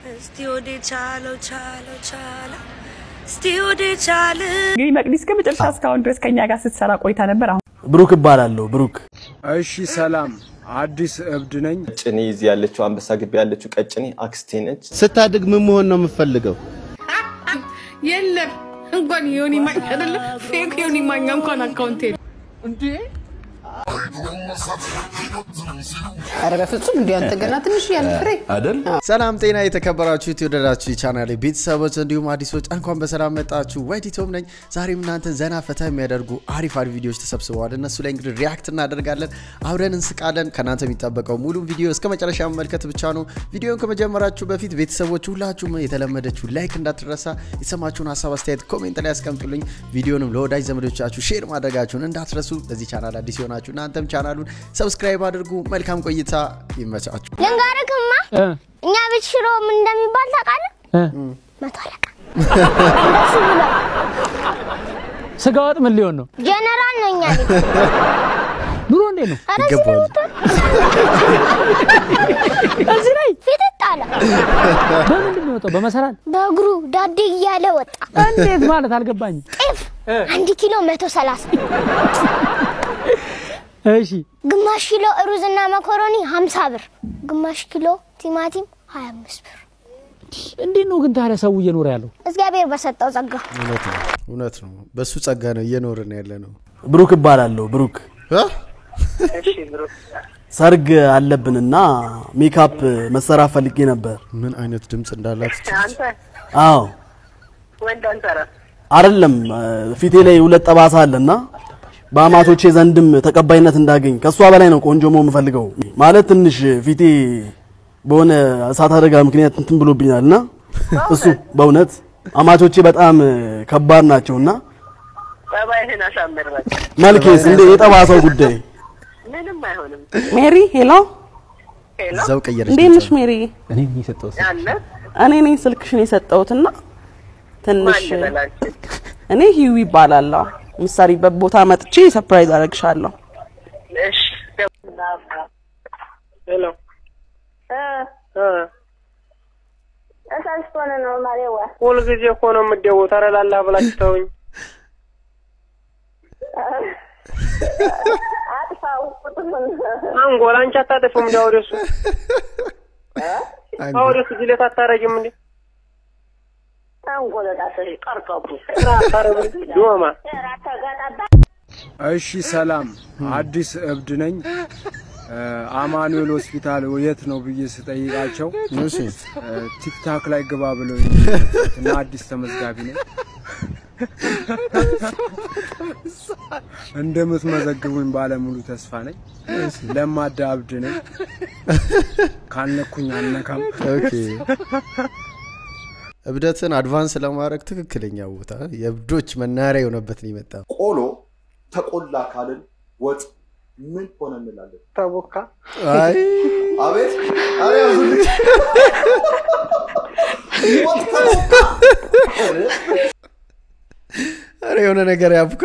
እስቲ ወደ ቻለው ቻለው ቻለው እስቲ ወደ ቻለ እንግዲህ መቅዲ እስከ መጨረሻ እስካሁን ድረስ ከኛ ጋር ስትሰራ ቆይታ ነበር። አሁን ብሩክ እባላለሁ። ብሩክ እሺ ሰላም፣ አዲስ እብድ ነኝ። ቀጭኔ እዚህ ያለችው አንበሳ ግቢ ያለችው ቀጭኔ አክስቴ ነች። ስታድግ ምን መሆን ነው የምፈልገው? የለም እንኳን ዮኒ ማኛ አይደለም ፌክ ዮኒ ማኛ እንኳን አካውንት የለም እንዴ! ኧረ በፍጹም እንዲ አንተ ገና ትንሽ ያለ ፍሬ አይደል? ሰላም ጤና የተከበራችሁ የተወደዳችሁ የቻናሌ ቤተሰቦች እንዲሁም አዲሶች እንኳን በሰላም መጣችሁ። ወዲቶም ነኝ። ዛሬም እናንተ ዘና ፈታ የሚያደርጉ አሪፍ አሪፍ ቪዲዮዎች ተሰብስበዋል። እነሱ ላይ እንግዲህ ሪያክት እናደርጋለን፣ አብረን እንስቃለን። ከእናንተ የሚጠበቀው ሙሉ ቪዲዮ እስከ መጨረሻ መመልከት ብቻ ነው። ቪዲዮን ከመጀመራችሁ በፊት ቤተሰቦች ሁላችሁም የተለመደችው ላይክ እንዳትረሳ፣ የተሰማችሁን ሀሳብ አስተያየት ኮሜንት ላይ ያስቀምጡልኝ። ቪዲዮንም ለወዳጅ ዘመዶቻችሁ ሼር ማድረጋችሁን እንዳትረሱ። ለዚህ ቻናል አዲስ የሆናችሁ እናንተም ቻናሉን ሰብስክራይብ አድርጉ። መልካም ቆይታ፣ ይመቻችሁ። ልንገርክማ እኛ ቤት ሽሮ ምን እንደሚባል ታውቃለህ? መቶ አለቃ ስጋ ወጥ ምን ሊሆን ነው? ጀነራል ነው እኛ ቤት። ኑሮ እንዴት ነው? ኧረ እዚህ ነው ይገባዋል። እዚህ ላይ ፊትት አለ በምንድን ነው የወጣው? በመሰላል በእግሩ ዳዴ እያለ ወጣ። እንዴት ማለት አልገባኝም። ጤፍ አንድ ኪሎ መቶ ሰላሳ እሺ ግማሽ ኪሎ ሩዝና መኮሮኒ ሀምሳ ብር ግማሽ ኪሎ ቲማቲም ሀያ አምስት ብር እንዴት ነው ግን ታዲያ ሰው እየኖረ ያለው? እግዚአብሔር በሰጠው ጸጋ እውነት ነው፣ እውነት ነው። በሱ ጸጋ ነው እየኖርን ያለ ነው። ብሩክ እባላለሁ። ብሩክ እ? ሰርግ አለብንና ሜካፕ መሰራት ፈልጌ ነበር። ምን አይነት ድምፅ እንዳላት አዎ አይደለም ፊቴ ላይ ሁለት ጠባሳ አለና በአማቶቼ ዘንድም ተቀባይነት እንዳገኝ ከእሷ በላይ ነው ቆንጆ መሆን የምፈልገው። ማለት ትንሽ ፊቴ በሆነ እሳት አደጋ ምክንያት እንትን ብሎብኛልና እሱ በእውነት አማቾቼ በጣም ከባድ ናቸውና ጸባይህን አሳምር በቃ መልኬስ እንደ የጠባሳው ጉዳይ ምንም አይሆንም። ሜሪ ሄሎ፣ ሄሎ እዛው ቀየረች እንዴት ነሽ ድምጿን። ሜሪ? እኔ ነኝ የሰጠሁት። ያለ እኔ ነኝ ስልክሽን የሰጠሁትና ትንሽ ማን ልበላችሁ? እኔ ሂዊ ይባላለሁ። ምሳሌበት ቦታ መጥቼ ሰርፕራይዝ አደርግሻለሁ። እሺ ሄሎ እ ተሳስቶን ነው ማሬዋ ሁልጊዜ እኮ ነው የምትደውት። ኧረ ላላህ ብላችሁ ተውኝ። አጥፋው ቁጥሩን አንጎል አንቺ አታጠፊም እንዲ አውደሱ አንጎል። አውደሱ ጅሌት አታረጊም እንዲ አንጎለጣሰ ቀርቀቡ ዶማ ተጋጣባ እሺ ሰላም፣ አዲስ እብድ ነኝ። እ፣ አማኑኤል ሆስፒታል የት ነው ብዬ ስጠይቃቸው እሺ እ፣ ቲክታክ ላይ ግባ ብለው እና አዲስ ተመዝጋቢ ነኝ። እንደምትመዘግቡኝ ባለሙሉ ተስፋ ነኝ። ለማዳ እብድ ነኝ። ካልነኩኝ አልነካም። ኦኬ። እብደትን አድቫንስ ለማድረግ ትክክለኛ ቦታ የእብዶች መናሪያ የሆነበትን ይመጣ ቆሎ ተቆላ ካልን ወጥ ምን ሆነ እንላለን? ተቦካ አይ አቤት አረ ያዙልኝ። ወጥ ተቦካ። ኧረ፣ ኧረ የሆነ ነገር ያብካ።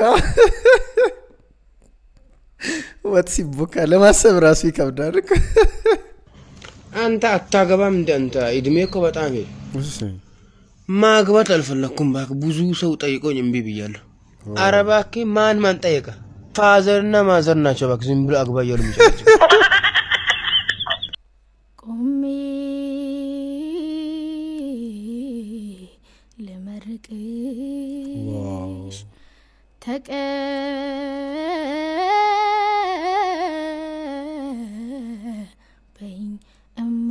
ወጥ ሲቦካ ለማሰብ ራሱ ይከብዳል እኮ። አንተ አታገባም እንደ አንተ እድሜ እኮ በጣም ሄደ። እሺ። ማግባት አልፈለኩም እባክህ። ብዙ ሰው ጠይቆኝ እምቢ ብያለሁ። ኧረ እባክህ ማን ማን ጠየቀ? ፋዘርና ማዘር ናቸው እባክህ ዝም ብሎ አግባ እያሉ የሚጨቀጭቁ። ቆሜ ልመርቅሽ ተቀበኝ እማ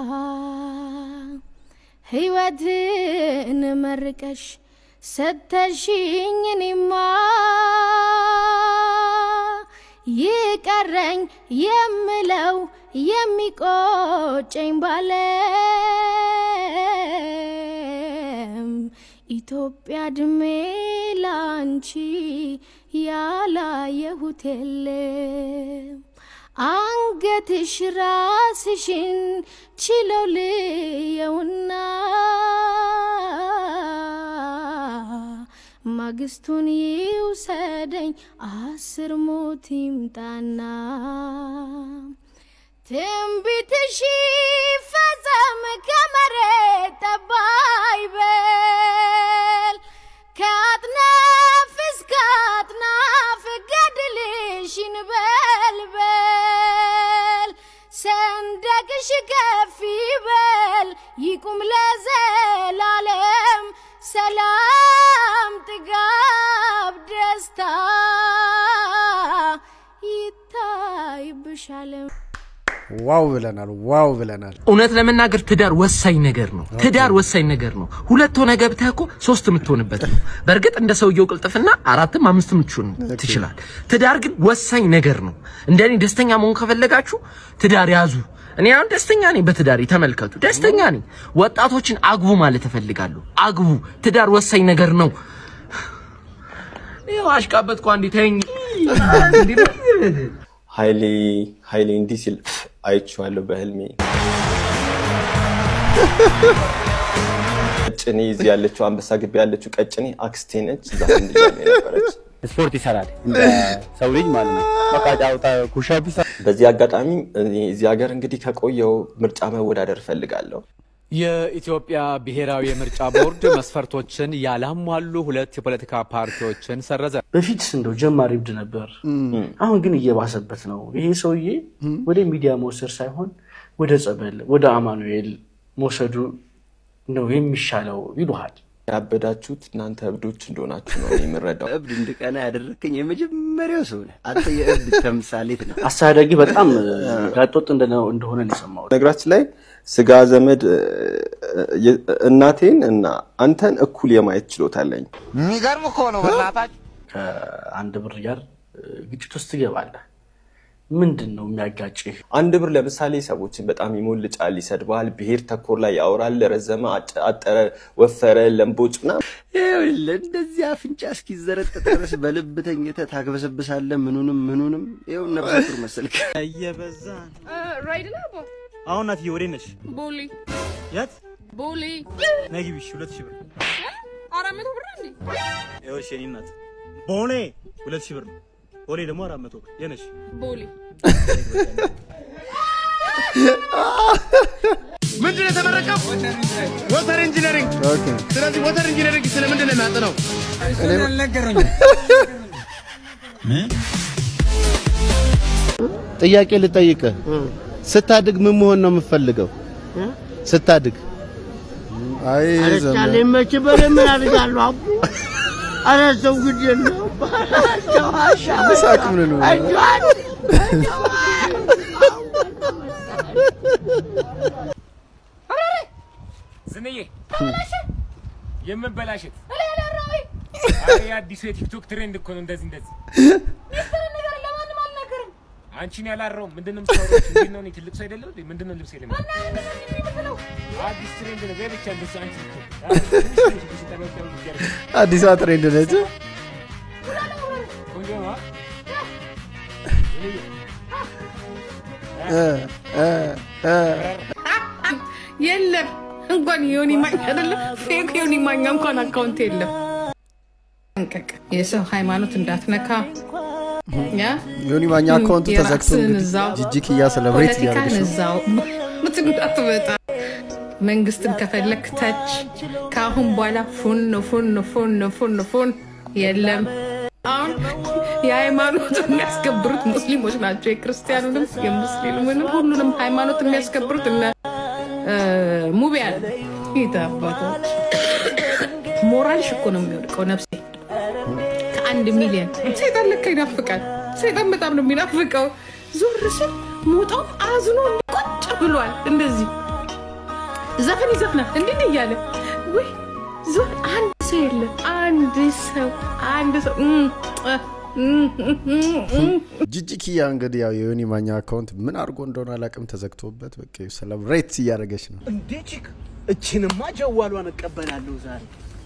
ሕይወትን መርቀሽ ሰተሽኝ እኔማ ይቀረኝ የምለው የሚቆጨኝ ባለም ኢትዮጵያ ድሜ ላንቺ ያላየሁት የለም አንገትሽ ራስሽን ችለው ልየውና ማግስቱን ይውሰደኝ አስር ሞት ይምጣና ትንቢትሽ ፈጸም ከመሬት ይቁም ለዘላለም ሰላም፣ ጥጋብ፣ ደስታ ይታይብሻል። ዋው ብለናል፣ ዋው ብለናል። እውነት ለመናገር ትዳር ወሳኝ ነገር ነው። ትዳር ወሳኝ ነገር ነው። ሁለት ሆነ ገብተህ እኮ ሶስት የምትሆንበት ነው። በእርግጥ እንደ ሰውየው ቅልጥፍና አራትም አምስትም ልትሆን ትችላል። ትዳር ግን ወሳኝ ነገር ነው። እንደኔ ደስተኛ መሆን ከፈለጋችሁ ትዳር ያዙ። እኔ አሁን ደስተኛ ነኝ በትዳሬ ተመልከቱ፣ ደስተኛ ነኝ። ወጣቶችን አግቡ ማለት እፈልጋለሁ። አግቡ። ትዳር ወሳኝ ነገር ነው። ይኸው አሽቃበጥኩ። አንዴ ተይኝ። ኃይሌ ኃይሌ እንዲህ ሲል አይቼዋለሁ በህልሜ። ቀጭኔ እዚህ ያለችው አንበሳ ግቢ ያለችው ቀጭኔ አክስቴ ነች። እዛ ህንድ እያለ ነበረች። ስፖርት ይሰራል እንደ ሰው ልጅ ማለት ነው። በቃ ጫውታ ኩሻፕ ይሰራል። በዚህ አጋጣሚ እኔ እዚህ ሀገር እንግዲህ ከቆየው ምርጫ መወዳደር እፈልጋለሁ። የኢትዮጵያ ብሔራዊ የምርጫ ቦርድ መስፈርቶችን ያላሟሉ ሁለት የፖለቲካ ፓርቲዎችን ሰረዘ። በፊት እንደው ጀማሪ እብድ ነበር። አሁን ግን እየባሰበት ነው። ይሄ ሰውዬ ወደ ሚዲያ መውሰድ ሳይሆን ወደ ጸበል፣ ወደ አማኑኤል መውሰዱ ነው የሚሻለው ይሉሃል። ያበዳችሁት እናንተ እብዶች እንደሆናችሁ ነው እኔ የምረዳው። እብድ እንድቀና ያደረከኝ የመጀመሪያው ሰው ነህ አንተ። የእብድ ተምሳሌት ነው። አስተዳዳጊ በጣም ጋጦጥ እንደሆነ ነው የሰማሁት። ነገራችን ላይ ስጋ ዘመድ እናቴን እና አንተን እኩል የማየት ችሎታ አለኝ። የሚገርም እኮ ነው በእናታችሁ። ከአንድ ብር ጋር ግጭት ውስጥ ትገባለህ። ምንድን ነው የሚያጋጭህ? አንድ ብር ለምሳሌ ሰዎችን በጣም ይሞልጫል፣ ይሰድባል፣ ብሔር ተኮር ላይ ያወራል፣ ረዘመ፣ አጠረ፣ ወፈረ፣ ለምቦጭ ምናምን። ይኸውልህ እንደዚህ አፍንጫ እስኪዘረጠጥ ድረስ በልብ ተኝተህ ታግበሰብሳለህ። ምኑንም ምኑንም ይኸው ነፍሰ ጡር መሰልክ። እየበዛ ራይድ ነው አቦ አሁን እናትዬ ወዴት ነሽ? ቦሌ የት? ቦሌ ነይ ግቢ። እሺ፣ ሁለት ሺህ ብር አራት መቶ ብር እንዴ? ይኸውልሽ የእኔ እናት ቦሌ ሁለት ሺህ ብር ነው። ቦሌ ደግሞ አራት መቶ ብር የነሽ ቦሌ ምንድን ነው የተመረቀው? ወተር ኢንጂነሪንግ። ስለዚህ ወተር ኢንጂነሪንግ ስለምንድን ነው የሚያጠናው? ጥያቄ ልጠይቅህ። ስታድግ ምን መሆን ነው የምትፈልገው? ስታድግ አይ አረቻለ መች በለ ምን አድርጋለሁ አቡ አረ ሰው ግድ የለው ሳቅ ምን ነው? ዝንዬ የምበላሸት አረ የአዲሱ የቲክቶክ ትሬንድ እኮ ነው። እንደዚህ እንደዚህ አንቺን ያላረውም ምንድን ነው የምታወራው? እንዴት ነው? እኔ ትልቅ ሰው አይደለም እንዴ? ምንድን ነው ልብስ የለም? አዲስ ትሬንድ ነው። በብቻ እንደሱ አንቺ አዲሷ ትሬንድ ነች። ቆንጆ ነው። የለም እንኳን ዮኒ ማኛ አይደለም ፌክ ዮኒ ማኛ እንኳን አካውንት የለም። ጠንቀቅ፣ የሰው ሃይማኖት እንዳትነካ። ያ ዮኒ ማኛ አካውንቱ ተዘግቶ የራስህን እንግዲህ እዛው ጂጂ ኪያ ሰለብሬት ፖለቲካን እያደረገች ነው። እዛው ምት እንዳትመጣ። መንግስትን ከፈለክ ተች። ከአሁን በኋላ ፉን ፉን ፉን ፉን ፉን የለም። አሁን የሃይማኖት የሚያስከብሩት ሙስሊሞች ናቸው። የክርስቲያኑንም የሙስሊሙንም ሁሉንም ሃይማኖት የሚያስከብሩት እነ እ፣ ሙቤ አለ ጌታ አባቶች ሞራልሽ እኮ ነው የሚወድቀው ነፍሴ ከአንድ ሚሊዮን ሰይጣን ለካ ይናፍቃል። ሰይጣን በጣም ነው የሚናፍቀው። ዞር ስል ሞጣው አዝኖ ቁጭ ብሏል። እንደዚህ ዘፈን ይዘፍናል እንዲህ እንዲህ እያለ ወይ ዞር አንድ ሰው የለም። አንድ ሰው አንድ ሰው እም፣ እ፣ እም፣ እም፣ እም። ጂጂ ኪያ እንግዲህ ያው የዮኒ ማኛ አካውንት ምን አድርጎ እንደሆነ አላውቅም ተዘግቶበት በቃ ሰለብሬት እያደረገች ነው። እንዴ ቺክ እችንማ ጀዋሏን እቀበላለሁ ዛሬ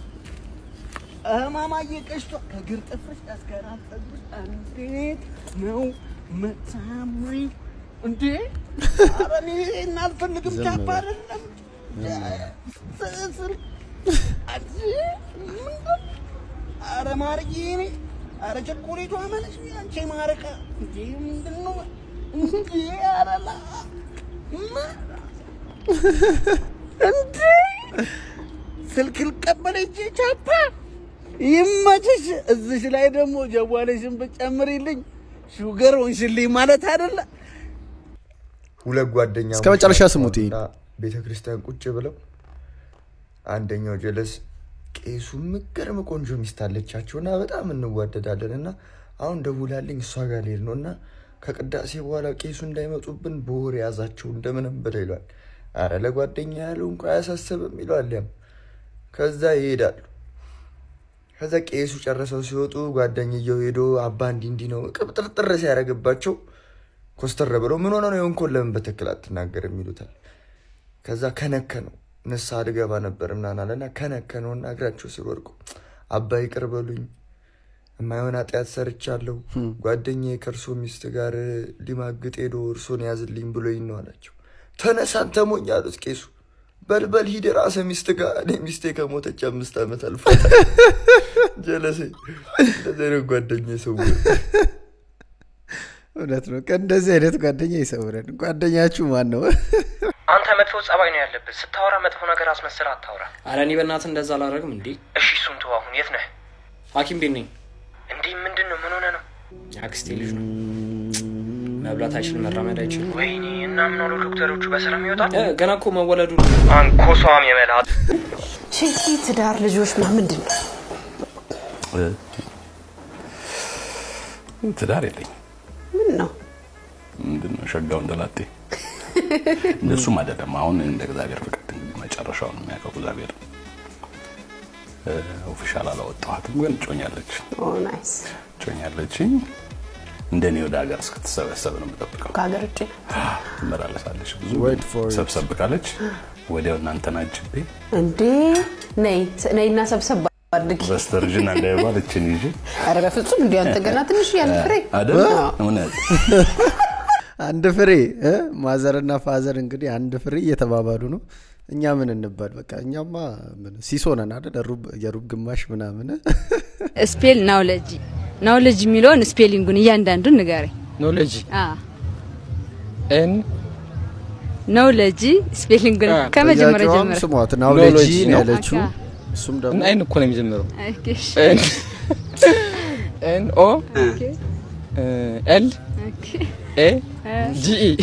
እማማዬ ቀሽቷ ከግር ጥፍርሽ እስከ ራስ ፀጉርሽ እንዴት ነው መታምሪ እንዴ ኧረ እኔ ይሄን አልፈልግም ዝም ቻፓ በል። አይደለም ስስል አንቺ ምንድን ኧረ ማርዬ እኔ ኧረ ቸኮሌቷ መለሽ አንቺ ማረቀ እንዴ ምንድን ነው እንዴ ኧረ ላ ምን እንዴ ስልክ ልቀበል እጄ ቻፓ ይመችሽ። እዚሽ ላይ ደግሞ ጀዋለሽን ብጨምሪልኝ ሹገር ሆንሽልኝ ማለት አይደለ? ሁለት ጓደኛ እስከ መጨረሻ ስሙት ይሄን። ቤተ ክርስቲያን ቁጭ ብለው አንደኛው ጀለስ ቄሱ ምገርም ቆንጆ ሚስት አለቻቸው እና በጣም እንዋደዳለን እና አሁን ደውላልኝ እሷ ጋር ልሄድ ነው እና ከቅዳሴ በኋላ ቄሱ እንዳይመጡብን በወሬ ያዛቸው እንደምንም ብለው ይሏል። አረ ለጓደኛ ያለው እንኳ አያሳስብም ይሏል። ያም ከዛ ይሄዳሉ። ከዛ ቄሱ ጨርሰው ሲወጡ ጓደኛየው ሄዶ አባ እንዲህ እንዲህ ነው ቅብጥርጥር ሲያደርግባቸው ኮስተር ብለው ምን ሆነ ነው የሆንኮን ለምን በትክክል አትናገርም ይሉታል። ከዛ ከነከ ነው ንስሐ ልገባ ነበር ምናምን አለና ከነከ ነውና እግራቸው ስር ወድቆ አባ ይቅር በሉኝ የማይሆን ኃጢአት ሰርቻለሁ። ጓደኛዬ ከእርሶ ሚስት ጋር ሊማግጥ ሄዶ እርሶን ያዝልኝ ብሎኝ ነው አላቸው። ተነሳን ተሞኝ አሉት ቄሱ። በልበል ሂድ ራሰ ሚስት ጋር እኔ ሚስቴ ከሞተች አምስት ዓመት አልፏታል። ጀለሴ እንደዚህ አይነት ጓደኛ ሰው እውነት ነው። እንደዚህ አይነት ጓደኛ ይሰውረን። ጓደኛችሁ ማን ነው? አንተ መጥፎ ጸባይ ነው ያለብህ። ስታወራ መጥፎ ነገር አስመስል አታውራ። አረ እኔ በእናትህ እንደዛ አላደርግም። እንዴ እሺ እሱን ተው። አሁን የት ነህ? ሐኪም ቤት ነኝ። እንዲህ ምንድን ነው? ምን ሆነ ነው? አክስቴ ልጅ ነው። መብላት አይችልም፣ መራመድ አይችልም። ወይኔ እና ምን ሆኑ ዶክተሮቹ? በሰላም ይወጣል? እ፣ ገና እኮ መወለዱ ነው። አንኮሷም የመላት ቺ ትዳር ልጆች ምንድን ነው? ትዳር የለኝም። ምን ነው ምንድን ነው ሸጋው እንደላጤ እንደሱም አይደለም። አሁን እንደ እግዚአብሔር ፍቃድ እንግዲህ መጨረሻውን የሚያውቀው እግዚአብሔር ኦፊሻል አላወጣኋትም፣ ግን ጮኛለች ኦ ናይስ። ጮኛለችኝ። እንደኔ ወደ ሀገር እስክትሰበሰብ ነው የምጠብቀው። ከሀገር ውጭ ትመላለሳለች ብዙ Wait for it. ሰብሰብ ካለች ወዲያው እናንተን አጅቤ እንዴ ነይ ነይና ሰብሰብ አድርጊ። በስተርጅና እንዳይባል እችን ይዤ አረ በፍጹም እንዲህ አንተ ገና ትንሽ ያን ፍሬ አይደል አዎ። እውነት አንድ ፍሬ እ? ማዘርና ፋዘር እንግዲህ አንድ ፍሬ እየተባባሉ ነው። እኛ ምን እንባል? በቃ እኛማ ምን ሲሶ ነን አይደል? ሩብ- የሩብ ግማሽ ምናምን ስፔል ናውለጂ ናውለጂ የሚለውን ስፔሊንጉን እያንዳንዱን ንገረኝ። ኖሌጅ ኤን ናውለጂ ስፔሊንጉን ከመጀመሪያ ጥያቄዋም ጀምረ ስሟት ናውሌጂ ኖሌጅ ነው ነው። ያለችው። እሱም ደግሞ ኤን እኮ ነው የሚጀምረው። ኦኬ፣ እሺ። ኤን ኦ ኤል ኦኬ። ኤ እ፣ ጂ ኢ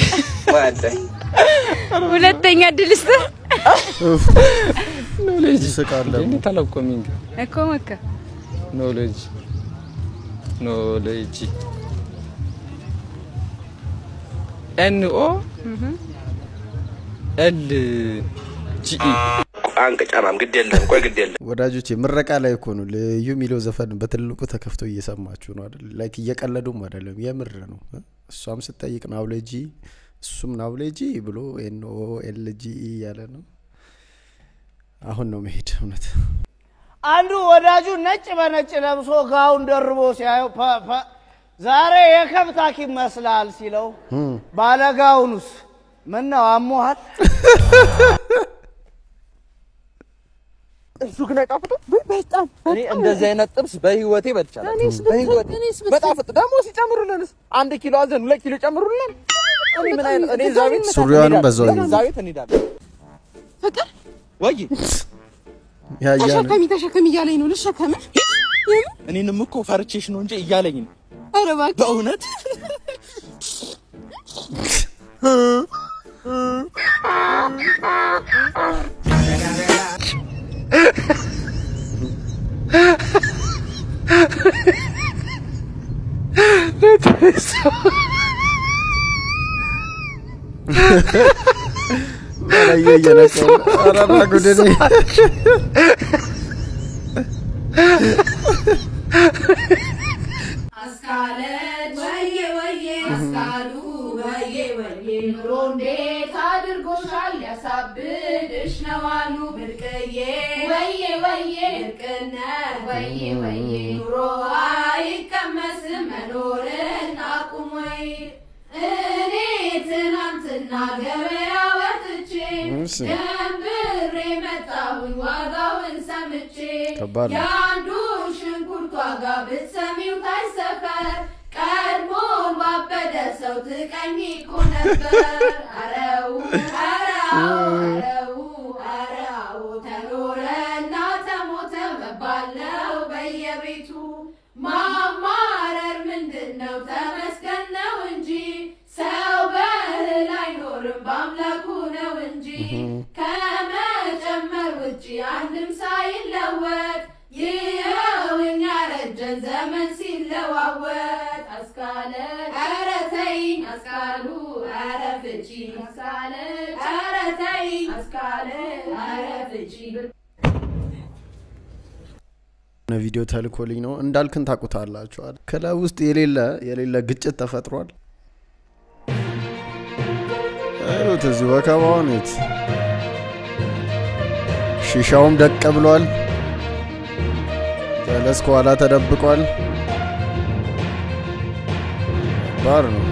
ሁለተኛ እድል ስጥህ ኖሌጅ ይስቃል። እንዴት አላውቀውም? እኮ መካ ኖሌጅ ኖሌጅ ኤን ኦ ኤል ጂ ኢ አንቀጫማም ግድ የለም ቆይ ግድ የለም ወዳጆቼ ምረቃ ላይ እኮ ነው ልዩ የሚለው ዘፈን በትልቁ ተከፍቶ እየሰማችሁ ነው አይደል? ላይክ እየቀለዱም አይደለም፣ የምር ነው። እ? እሷም ስጠይቅ ናውሌጂ እሱም ናውሌጂ ብሎ ኤንኦ ኤልጂ እያለ ነው። አሁን ነው መሄድ እውነት አንዱ ወዳጁ ነጭ በነጭ ለብሶ ጋውን ደርቦ ሲያየው ፐ ፐ ዛሬ የከብት ሐኪም መስላል ሲለው ባለጋውኑስ ምን ነው አሞሃል? እሱ ግን አይጣፍጥም? በጣም እኔ እንደዚህ አይነት ጥብስ በህይወቴ በልቻለሁ። እኔስ ብትል- በህይወቴ እኔስ ብትል- በጣፍጥ ደግሞ ሲጨምሩልንስ አንድ ኪሎ አዘን ሁለት ኪሎ ጨምሩልን። እኔ ምን አይነት እኔ እዛ ቤት ሱሪዋንም እንሄዳለን። በዛው እዛ ቤት እንሄዳለን። ፍቅር ወይ ያያ ነው ተሸከሚ ተሸከሚ እያለኝ ነው። ልሸከምሽ? እኔንም እኮ ፈርቼሽ ነው እንጂ እያለኝ ነው ኧረ እባክህ በእውነት በላየ እየነቀው ኧረ ና ጉድ እኔ አስካለች ወዬ ወዬ አስካሉ ወዬ ወዬ ኑሮ እንዴት አድርጎሻል ያሳብድሽ ነው አሉ ብርቅዬ ወዬ ወዬ ብርቅነት ወዬ ወዬ ኑሮ አይቀመስም መኖርን አቁም ወይ እኔ ትናንትና ገበያ ወጥቼ እሺ። ደንብሬ መጣሁኝ ዋጋውን ሰምቼ ከባድ ነው። የአንዱ ሽንኩርት ዋጋ ብትሰሚው ታይ ሰፈር ቀድሞ ባበደ ሰው ትቀኝ እኮ ነበር። አረው አረው አረው አረው ተኖረና ተሞተ መባል ነው በየቤቱ ማማረር ምንድን ነው? ተመስገን ነው እንጂ ሰው በእህል አይኖርም በአምላኩ ነው እንጂ ከመጨመር ውጭ ውጪ አንድም ሳይለወጥ ይኸው እኛ ረጀን ዘመን ሲለዋወጥ አስካለ ኧረ ተይኝ አስካሉ ኧረ ፍቺ አስካለ ኧረ ተይኝ አስካለ ኧረ ፍቺ የሆነ ቪዲዮ ተልኮልኝ ነው እንዳልክን ታውቁታላችኋል። ክለብ ውስጥ የሌለ የሌለ ግጭት ተፈጥሯል። እዩት እዚህ ወከባውን እዩት። ሺሻውም ደቅ ብሏል። ጀለስ ከኋላ ተደብቋል። ባር ነው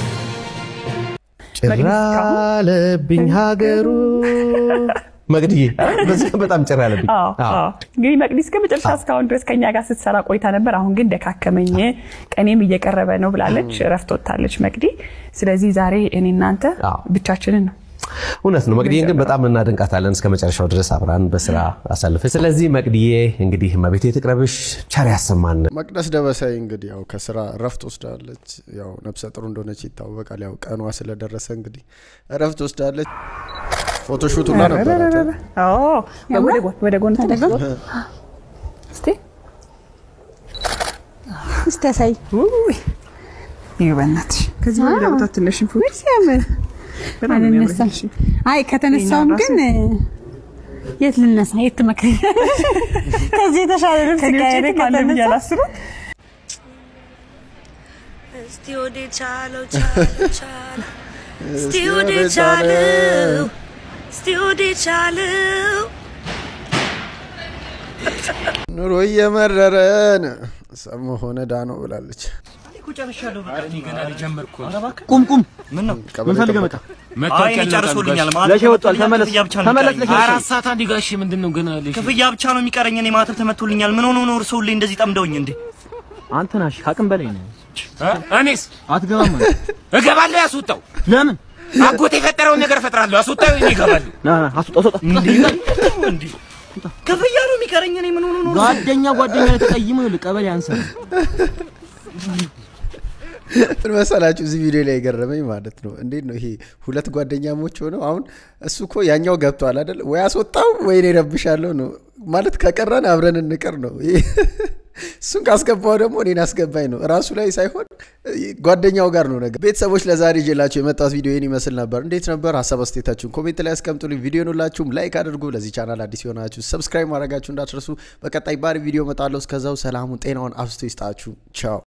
ጭራለብኝ ሀገሩ መቅድዬ በዚህ ቀን በጣም ጭራ ያለብኝ አዎ፣ አዎ። እንግዲህ መቅዲ እስከ መጨረሻ እስካሁን ድረስ ከኛ ጋር ስትሰራ ቆይታ ነበር። አሁን ግን ደካከመኝ፣ ቀኔም እየቀረበ ነው ብላለች። እረፍት ወጥታለች መቅዲ። ስለዚህ ዛሬ እኔ እናንተ ብቻችንን ነው። እውነት ነው። መቅድዬን ግን በጣም እናደንቃታለን። እስከ መጨረሻው ድረስ አብራን በስራ አሳልፈች። ስለዚህ መቅድዬ እንግዲህ መቤቴ ትቅረብሽ፣ ቸር ያሰማን። መቅደስ ደበሳይ እንግዲህ ያው ከስራ እረፍት ወስዳለች። ያው ነፍሰ ጥሩ እንደሆነች ይታወቃል። ያው ቀኗ ስለደረሰ እንግዲህ እረፍት ወስዳለች። ፎቶሹት ሁላ ነበራት። አዎ፣ ወደ ጎን ወደ ጎን ተደጎ እስቲ እስቲ ያሳይ። ውይ ይኸው በእናትሽ ከዚህ ወደ ቦታ ትንሽ ፎቶ ሲያምር በጣም ነው የሚያምረው። አልነሳም። አይ ከተነሳውም ግን የት ልነሳ? የት ትመክረኛለሽ? ከዚህ የተሻለ ልብስ ከኔ ውጭ ቀይሬ የትም አለ ብዬ ከተነሳ አላስብም። እስቲ ወደ ቻለው ቻለው ቻለው እስቲ ወደ ቻለው እስቲ ወደ ቻለው ኑሮ እየመረረን ሰሞ ሆነ ዳኖ ብላለች። ቁም ቁም። ምን ነው ምን ፈልገህ መጣ? አይ እኔ ጨርሶልኛል። ማለት ለሼ ወጥቷል። ተመለስ ክፍያ ብቻ ነው ተመለስ። የሚቀረኝ። ለሼ አራት ሰዓት አንድ ጋሼ ምንድን ነው ግን ልጅ ክፍያ ብቻ ነው የሚቀረኝ። እኔ ማተብ ተመቶልኛል። ምን ሆኖ ነው እርስዎ ሁሌ እንደዚህ ጠምደውኝ እንዴ? አንተ ናሽ ከአቅም በላይ ነው። እኔስ አትገባም ማለት እገባለሁ። ያስወጣው ለምን አጎት የፈጠረውን ነገር እፈጥራለሁ። ያስወጣው እኔ እገባለሁ። ና ና አስወጣው አስወጣው። እንዴ ክፍያ ነው የሚቀረኝ። እኔ ምን ሆኖ ነው እርስዎ? ጓደኛ ጓደኛ ላይ ተቀይሞ ይኸውልህ ቀበሌ አንሰር ምን መሰላችሁ እዚህ ቪዲዮ ላይ የገረመኝ ማለት ነው። እንዴት ነው ይሄ ሁለት ጓደኛሞች ሆነው አሁን እሱ እኮ ያኛው ገብቷል አይደል? ወይ አስወጣው ወይ እኔ እረብሻለሁ ነው ማለት ከቀረን አብረን እንቀር ነው። ይሄ እሱን ካስገባው ደግሞ እኔን አስገባኝ ነው። ራሱ ላይ ሳይሆን ጓደኛው ጋር ነው ነገር። ቤተሰቦች ለዛሬ ይዤላችሁ የመጣሁት ቪዲዮ ይህን ይመስል ነበር። እንዴት ነበር? ሀሳብ አስተያየታችሁን ኮሜንት ላይ አስቀምጡልኝ። ቪዲዮን ሁላችሁም ላይክ አድርጉ። ለዚህ ቻናል አዲስ የሆናችሁ ሰብስክራይብ ማድረጋችሁ እንዳትረሱ። በቀጣይ ባሪ ቪዲዮ እመጣለሁ። እስከዛው ሰላሙን ጤናውን አብስቶ ይስጣችሁ። ቻው